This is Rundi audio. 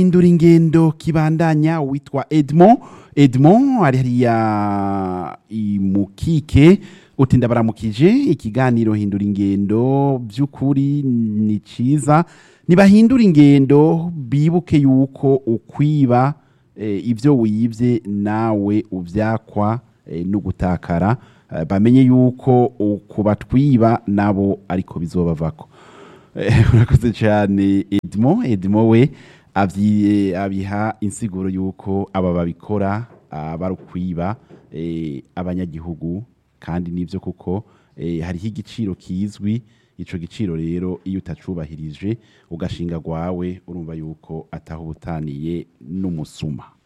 hindura ingendo kibandanya witwa Edmond Edmond ari hariya imukike uti ndabaramukije ikiganiro hindura ingendo by'ukuri ni ciza nibahindura ingendo bibuke yuko ukwiba eh, ibyo wibye nawe ubyakwa eh, no gutakara eh, bamenye yuko kubatwiba nabo ariko bizobavako Eh, urakoze cyane Edmond Edmond we avyi- abiha insiguro yuko aba babikora ah, barukwiba eh, abanyagihugu kandi nivyo kuko eh, hariho igiciro kizwi ico giciro rero iyo utacubahirije ugashinga gwawe urumva yuko ataho ubutaniye n'umusuma